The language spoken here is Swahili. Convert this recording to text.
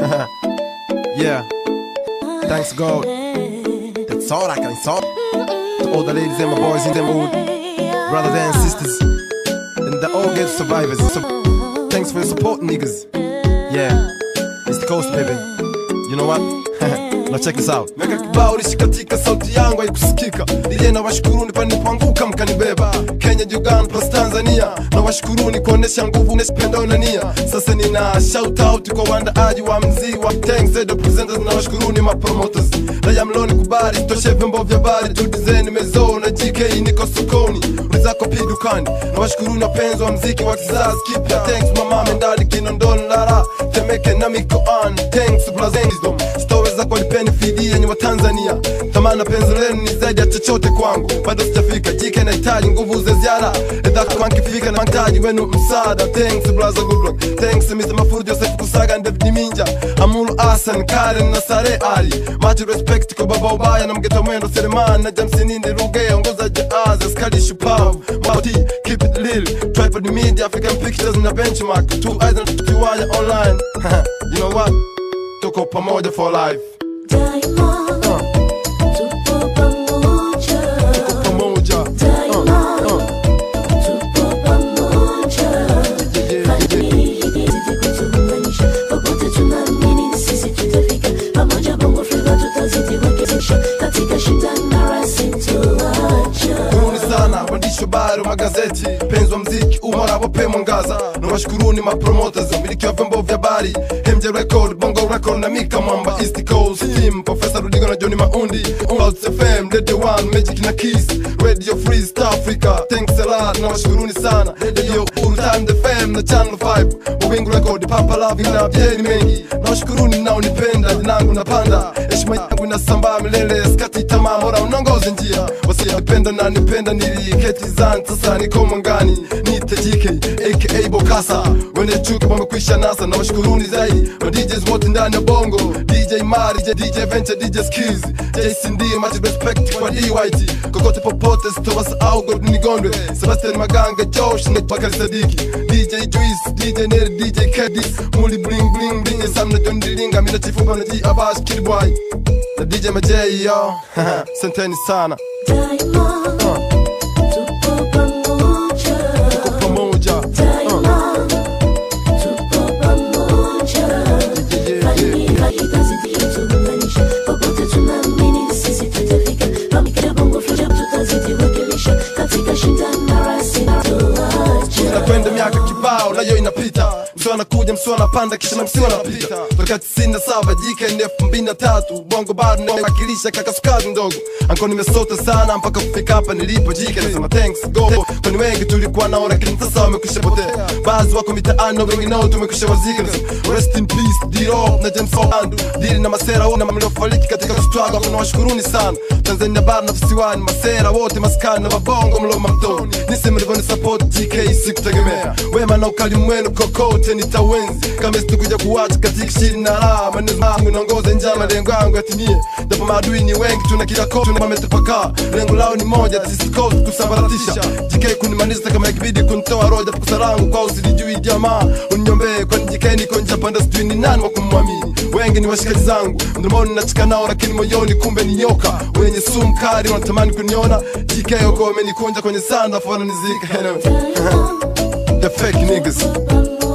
yeah. Thanks God. That's all I can say. To all the ladies and my boys in the mood, brothers and sisters, and the all good survivors. So, thanks for your support, niggas. Yeah, it's the coast, baby. You know what? Now check this out. Mega kibao lishikatika, sauti yangu haikusikika. Ile na washukuruni panipoanguka mkanibeba. Kenya, Uganda plus Tanzania, na washukuruni kuonesha nguvu pendo na nia. Sasa nina shout out kwa waandaaji wa mzii wa thanks the presenters na washukuruni ma promoters. Raya mloni kubali, toshe vyombo vya habari, tu design mezo na GK niko sokoni. Ulizako pi dukani. Na washukuruni wapenzi wa mziki wa kizazi kipya. Thanks mama Mendali Kinondoni Lara, Temeke na mikoani. Thanks Blazendom. Stories zako nipeni fidi yenye wa Tanzania. Thamana penzi lenu ni zaidi ya chochote kwangu. Bado sijafika, jike nahitaji nguvu za ziada. Edhako mankifika na mahitaji wenu msaada. Thanks brother good luck. Thanks Mr. Mafuru Joseph Kusaga David Minja. Amulu Hassan Karen na Sare Ali. Much respect kwa baba ubaya na mgeta mwendo Selemani na Jamsinindi Ruge ongoza jazz askari shupavu. Mauti keep it real. Tripod media African pictures na benchmark. Two eyes na tukiwaya online. you know what? Tuko pamoja for life. Daima tupo pamoja, Pamoja. daima Uh, uh. tupo pamoja. Fadhili hizi kutuunganisha, popote tunaamini sisi tutafika pamoja. Bongo Flava tutazidi kuwekesha katika shida na rasi tuacha Karibuni sana waandishi wa habari wa magazeti, penzi wa mziki umara wape mwangaza, na washukuruni mapromoters, wamiliki wa vyombo vya habari, MJ Record, Bongo Record na Mika Mwamba, East Coast Team, Professor Rudigo na Johnny Maundi, Clouds FM, Radio One, Magic na Kiss, Radio Free East Africa, thanks a lot, na washukuruni sana, Radio Urtan FM na Channel 5, Mawingu Record, Papa Love na Bieni mengi, na washukuruni mnaonipenda, jinangu napanda, heshima yangu inasambaa milele, skati tamaa, bora unongoze njia, wasiyapenda na nipenda niliketi zan sasa niko mwangani nite JK aka Bokasa wene chuki wamekwisha nasa na washukuruni zaidi ma DJs wote ndani ya bongo DJ Mari DJ Venture DJ Skills JCD much respect kwa DYT kokote popote sitowasahau God nigondwe Sebastian Maganga Josh na Bakari Sadiki DJ Juice DJ Neri DJ Kedis Muli bling bling bling Sam na John Dilinga mina chifuba na G Abash Kid Boy na DJ Majay yo Santeni sana daima tupo pamoja pamoja daima tupo pamoja Fadhili hazitazidi kutuunganisha, popote tunaamini sisi tutafika pamoja. Bongo Flava tutazidi kuwakilisha katika shida na rasi tuacha nakwenda miaka kibao nayo inapita msio anakuja msio anapanda kisha na msio anapita toka tisini na saba jike ni elfu mbili na tatu bongo bado nawakilisha kaka sukari ndogo anko nimesota sana mpaka kufika hapa nilipo jike nasema thanks go kwani wengi tulikuwa naona lakini sasa wamekwisha potea baadhi wako mitaani na wengi nao tumekwisha wazika nasema rest in peace D-Rock na James Olandu dili na masera wote mliofariki katika struggle kuna washukuruni sana Tanzania bara na visiwani masera wote maskani na mabongo mloma mtoni nisi mlivyoni support GK sikutegemea wema na ukali mwenu kokote nitawenzi kama situkuja kuwacha katika shiri na raha maneno yangu naongoza njama malengo yangu yatimie japo maadui ni wengi tuna kila kona tuna wametapakaa lengo lao ni moja sisi coast kusambaratisha GK kunimaliza kama ikibidi kunitoa roho japo kosa langu kwa usilijui jamaa uniombee kwani GK niko nje panda sijui ni nani wa kumwamini wengi ni washikaji zangu mdomoni nachika nao lakini moyoni kumbe ni nyoka wenye sumu kali wanatamani kuniona GK wako wamenikunja kwenye sanda afu wananizika anyway. the fake niggas